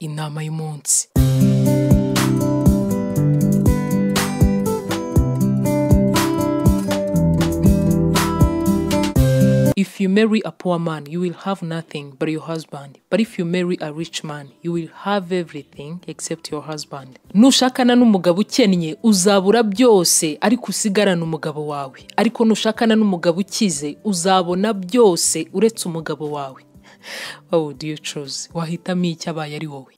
inama y'umunsi If you marry a poor man, you will have nothing but your husband. But if you marry a rich man, you will have everything except your husband. Nushakana n'umugabo ukennye, uzabura byose ariko usigarane umugabo wawe. Ariko nushakana n'umugabo ukize, uzabona byose uretse umugabo wawe. What would you choose? Wahitamo iki abaye ari wowe?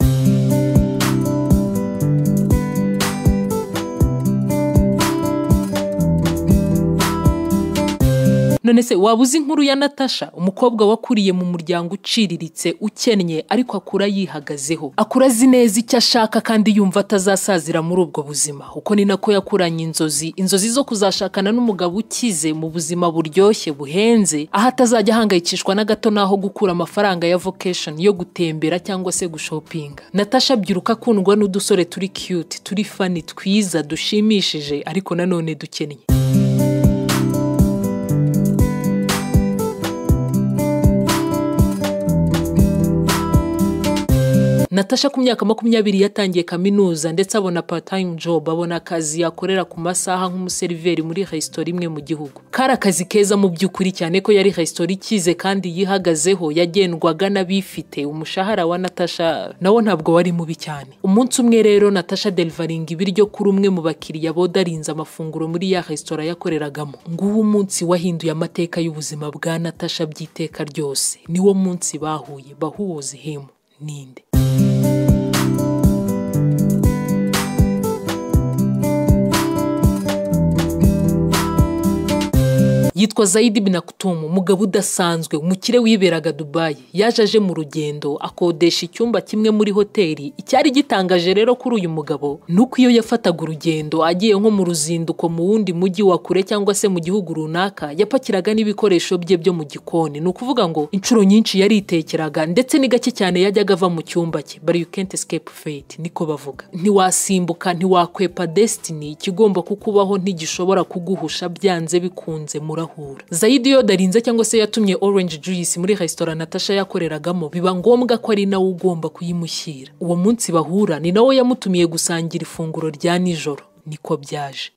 none se waba uzi inkuru ya natasha umukobwa wakuriye mu muryango uciriritse ukennye ariko akura yihagazeho akura azi neza icyo ashaka kandi yumva atazasazira muri ubwo buzima uko ni nako yakuranye inzozi inzozi zo kuzashakana n'umugabo ukize mu buzima buryoshye buhenze aho atazajya ahangayikishwa na gato n'aho gukura amafaranga ya vocation yo gutembera cyangwa se gushopinga natasha abyiruka akundwa n'udusore turi cute turi fani twiza dushimishije ariko nanone dukennye natasha ku myaka makumyabiri yatangiye kaminuza ndetse abona part time job abona akazi yakorera ku masaha nk'umuseriveri muri resitora imwe mu gihugu kari akazi keza mu by'ukuri cyane ko yari resitora ikize kandi yihagazeho yagendwaga n'abifite umushahara wa natasha nawo ntabwo wari mubi cyane umunsi umwe rero natasha derivaringa ibiryo kuri umwe mu bakiriya bodarinze amafunguro muri ya resitora yakoreragamo nguwo umunsi wahinduye amateka y'ubuzima bwa natasha by'iteka ryose niwo munsi bahuye bahuwoze hemu ninde yitwa Zaidi Binakutumu umugabo udasanzwe umukire wiberaga Dubai yaje aje mu rugendo akodesha icyumba kimwe muri hoteli icyari gitangaje rero kuri uyu mugabo nuko iyo yafataga urugendo agiye nko mu ruzinduko mu wundi mujyi wa kure cyangwa se mu gihugu runaka yapakiraga n'ibikoresho bye byo mu gikoni ni ukuvuga ngo inshuro nyinshi yaritekeraga ndetse ni gake cyane yajyaga ava mu cyumba cye but you can't escape fate niko bavuga ntiwasimbuka ntiwakwepa destiny ikigomba kukubaho ntigishobora kuguhusha byanze bikunze muraho zayidi iyo darinze cyangwa se yatumye orange juice muri resitora natasha yakoreragamo biba ngombwa ko ari nawe ugomba kuyimushyira uwo munsi bahura ni nawe yamutumiye gusangira ifunguro rya nijoro niko byaje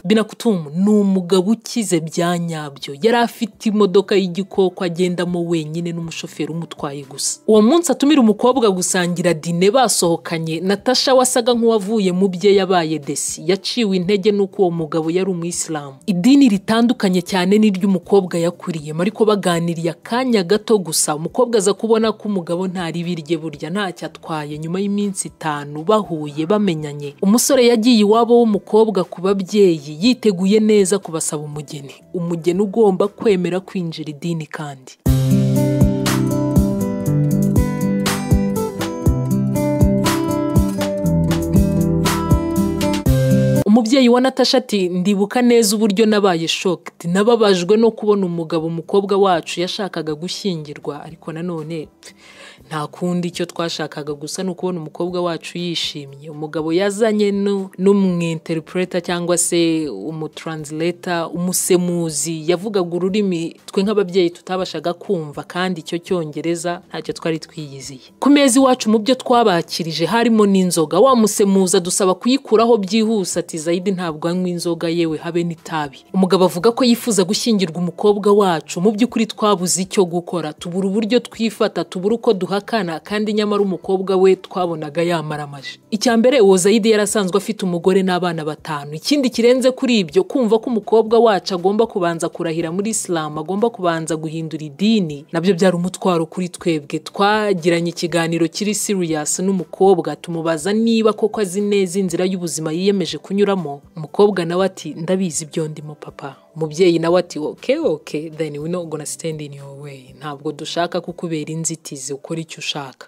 binakutumu ni umugabo ukize bya nyabyo yari afite imodoka y'igikoko agendamo wenyine n'umushoferi umutwaye gusa uwo munsi atumira umukobwa gusangira dine basohokanye natasha wasaga nk'uwavuye mu bye yabaye desi yaciwe intege n'uko uwo mugabo yari umuyisilamu idini ritandukanye cyane n'iry'umukobwa yakuriyemo ariko baganiriye akanya gato gusa umukobwa aza kubona ko umugabo nta ribi rye burya ntacyo atwaye nyuma y'iminsi itanu bahuye bamenyanye umusore yagiye iwabo w'umukobwa ku babyeyi yiteguye neza kubasaba umugeni umugeni ugomba kwemera kwinjira idini kandi umubyeyi wa natasha ati ndibuka neza uburyo nabaye shocked nababajwe no kubona umugabo umukobwa wacu yashakaga gushyingirwa ariko nanone nta kundi icyo twashakaga gusa ni ukubona umukobwa wacu yishimye umugabo yazanye n'umwinterpreta cyangwa se umutransleta umusemuzi yavugaga ururimi twe nk'ababyeyi tutabashaga kumva kandi icyo cyongereza ntacyo twari twiyiziye ku meza iwacu mu byo twabakirije harimo n'inzoga wa musemuza dusaba kuyikuraho byihuse ati zayidi ntabwo anywa inzoga yewe habe n'itabi umugabo avuga ko yifuza gushyingirwa umukobwa wacu mu by'ukuri twabuze icyo gukora tubura uburyo twifata tubura uko duhakana kandi nyamara umukobwa we twabonaga yamaramaje icya mbere uwo zayidi yari asanzwe afite umugore n'abana batanu ikindi kirenze kuri ibyo kumva ko umukobwa wacu agomba kubanza kurahira muri isilamu agomba kubanza guhindura idini nabyo byari umutwaro kuri twebwe twagiranye ikiganiro kiri siriyasi n'umukobwa tumubaza niba koko azi neza inzira y'ubuzima yiyemeje kunyuramo umukobwa nawe ati ndabizi ibyo ndimo papa umubyeyi nawe ati oke oke deni we not gonna stand in your way ntabwo dushaka kukubera inzitizi ukora icyo ushaka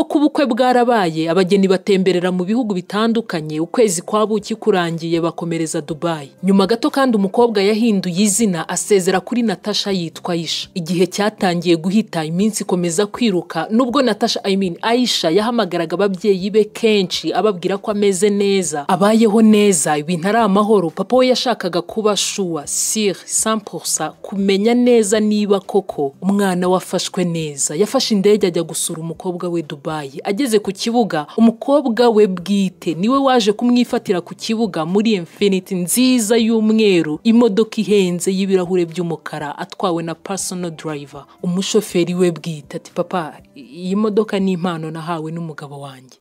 kuba ubukwe bwarabaye abageni batemberera mu bihugu bitandukanye ukwezi kwa buki kurangiye bakomereza Dubai nyuma gato kandi umukobwa yahinduye izina asezera kuri Natasha yitwa Aisha igihe cyatangiye guhita iminsi ikomeza kwiruka nubwo Natasha I mean Aisha yahamagaraga ababyeyi be kenshi ababwira ko ameze neza abayeho neza ibintu ari amahoro papa we yashakaga kuba shuwa sire sampusa kumenya neza niba koko umwana we afashwe neza yafashe indege ajya gusura umukobwa we Dubai ageze ku kibuga umukobwa we bwite niwe waje kumwifatira ku kibuga muri Infinity nziza y'umweru imodoka ihenze y'ibirahure by'umukara atwawe na personal driver umushoferi we bwite ati papa iyi modoka ni impano nahawe n'umugabo wanjye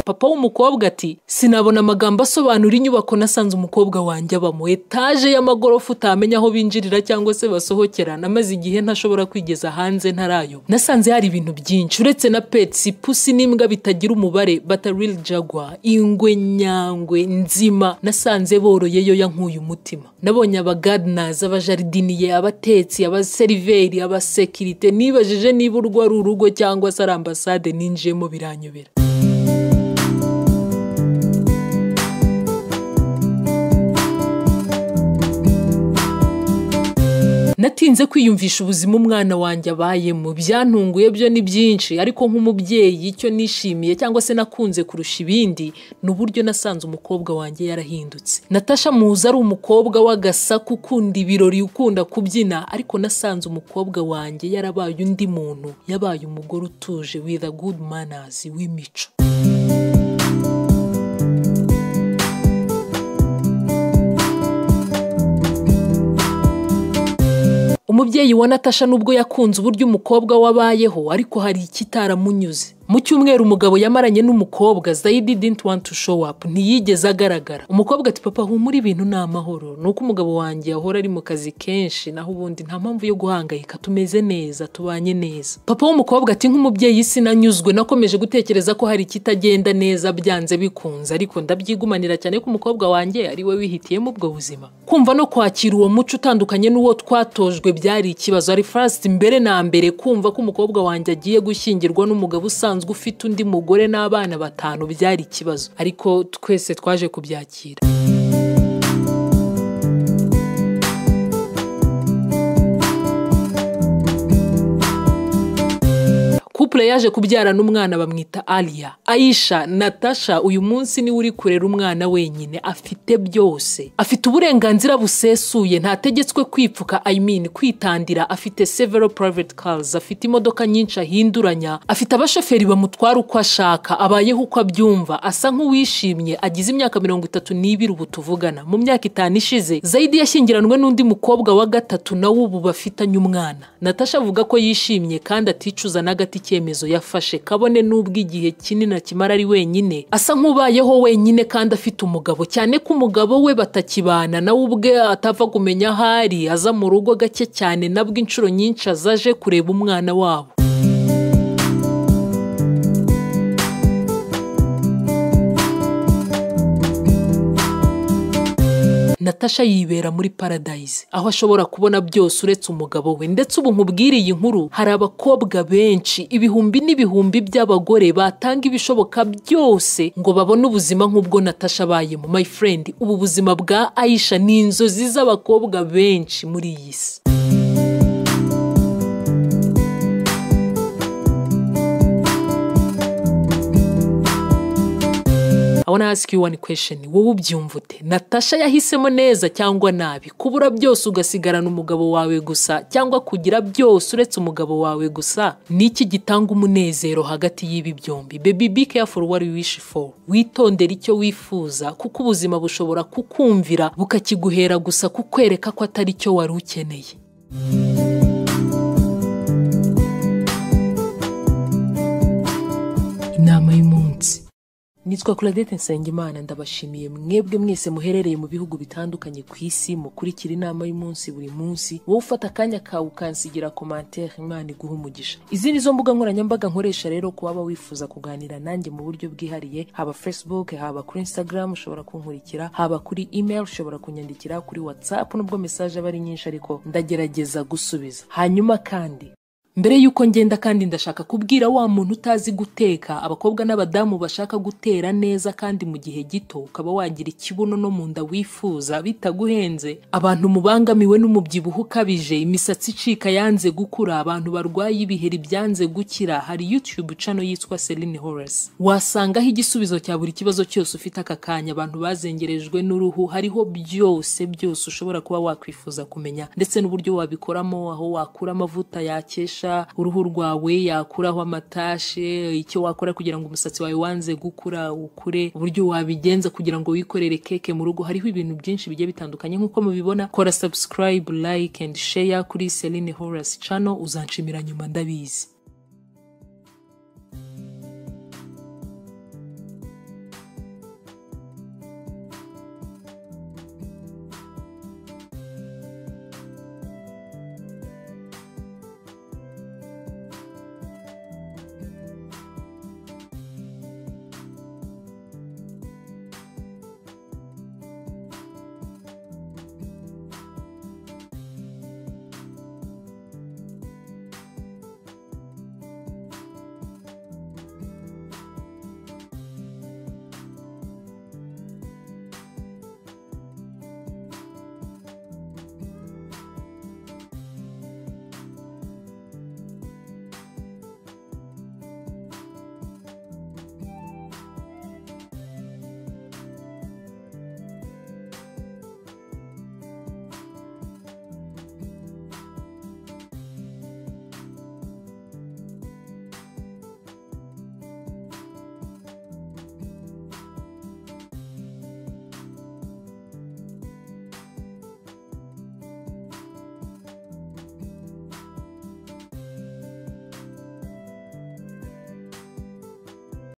papa w'umukobwa ati sinabona amagambo asobanura inyubako nasanze umukobwa wanjye abamo etaje y'amagorofa utamenya aho binjirira cyangwa se basohokera namaze igihe ntashobora kwigeza hanze ntarayo nasanze hari ibintu byinshi uretse na petsi pusi n'imbwa bitagira umubare batarili jagwa ingwe nyangwe nzima nasanze boroyeyo yankuye umutima nabonye abagadinazi abajaridiniye abatetsi abaseriveri abasekirite nibajije niba urwo ari urugo cyangwa se ari ambasade ninjiyemo biranyobera natinze kwiyumvisha ubuzima umwana wanjye abayemo byantunguye byo ni byinshi ariko nk'umubyeyi icyo nishimiye cyangwa se nakunze kurusha ibindi ni uburyo nasanze umukobwa wanjye yarahindutse natasha muzi ari umukobwa w'agasaku ukunda ibirori ukunda kubyina ariko nasanze umukobwa wanjye yarabaye undi muntu yabaye umugore utuje with a good manners w'imico umubyeyi wa natasha nubwo yakunze uburyo umukobwa wabayeho ariko hari ikitaramunyuze mu cyumweru umugabo yamaranye n'umukobwa zayidi didn't want to show up ntiyigeze agaragara umukobwa ati papa humura ibintu ni amahoro ni uko umugabo wanjye ahora ari mu kazi kenshi naho ubundi nta mpamvu yo guhangayika tumeze neza tubanye neza papa w'umukobwa ati nk'umubyeyi sinanyuzwe nakomeje gutekereza ko hari ikitagenda neza byanze bikunze ariko ndabyigumanira cyane ko umukobwa wanjye ari we wihitiyemo ubwo buzima kumva no kwakira uwo muco utandukanye n'uwo twatojwe byari ikibazo ari first mbere na mbere kumva ko umukobwa wanjye agiye gushyingirwa n'umugabo usanzwe usanzwe ufite undi mugore n'abana batanu byari ikibazo ariko twese twaje kubyakira couple yaje kubyara n'umwana bamwita Alia Aisha Natasha uyu munsi niwe uri kurera umwana wenyine afite byose afite uburenganzira busesuye ntategetswe kwipfuka I mean kwitandira afite several private cars afite imodoka nyinshi ahinduranya afite abashoferi bamutwara uko ashaka abayeho uko abyumva asa nk'uwishimye agize imyaka mirongo itatu n'ibiri ubu tuvugana mu myaka itanu ishize Zaidi yashyingiranwe n'undi mukobwa wa gatatu nawe ubu bafitanye umwana Natasha avuga ko yishimye kandi aticuza na gati icyemezo yafashe kabone n'ubwo igihe kinini akimara ari wenyine asa nk'ubayeho wenyine kandi afite umugabo cyane ko umugabo we batakibana nawe ubwe atapfa kumenya aho ari aza mu rugo gake cyane nabwo inshuro nyinshi azaje kureba umwana wabo natasha yibera muri paradise aho ashobora kubona byose uretse umugabo we ndetse ubu nkubwiriye iyi nkuru hari abakobwa benshi ibihumbi n'ibihumbi by'abagore batanga ibishoboka byose ngo babone ubuzima nk'ubwo natasha abayemo my friend ubu buzima bwa Aisha ni inzozi z'abakobwa benshi muri iyi si I wanna ask you one question wowe ubyumva ute natasha yahisemo neza cyangwa nabi kubura byose ugasigarana umugabo wawe gusa cyangwa kugira byose uretse umugabo wawe gusa ni iki gitanga umunezero hagati y'ibi byombi baby be careful what you wish for witondere icyo wifuza kuko ubuzima bushobora kukumvira bukakiguhera gusa kukwereka ko atari cyo wari ukeneye inama y'umunsi nitwa Claudette Nsengimana ndabashimiye mwebwe mwese muherereye mu bihugu bitandukanye ku isi mukurikira inama y'umunsi buri munsi wowe ufata akanya kawe ukansigira commentaire imana iguha umugisha izi ni zo mbuga nkoranyambaga nkoresha rero ku waba wifuza kuganira nanjye mu buryo bwihariye haba Facebook haba kuri Instagram ushobora kunkurikira haba kuri email ushobora kunyandikira kuri WhatsApp nubwo message aba ari nyinshi ariko ndagerageza gusubiza hanyuma kandi mbere y'uko ngenda kandi ndashaka kubwira wa muntu utazi guteka abakobwa n'abadamu bashaka gutera neza kandi mu gihe gito ukaba wagira ikibuno no mu nda wifuza bitaguhenze abantu mubangamiwe n'umubyibuho ukabije imisatsi icika yanze gukura abantu barwaye ibiheri byanze gukira hari youtube channel yitwa Celine Horace wasangaho igisubizo cya buri kibazo cyose ufite aka kanya abantu bazengerejwe n'uruhu hariho byose byose ushobora kuba wakwifuza kumenya ndetse n'uburyo wabikoramo aho wakura amavuta yakesha yafasha uruhu rwawe yakuraho amatashe icyo wakora kugira ngo umusatsi wawe wanze gukura ukure uburyo wabigenza kugira ngo wikorere keke mu rugo hariho ibintu byinshi bigiye bitandukanye nk'uko mubibona kora subscribe like and share kuri Celine Horace channel uzanshimira nyuma ndabizi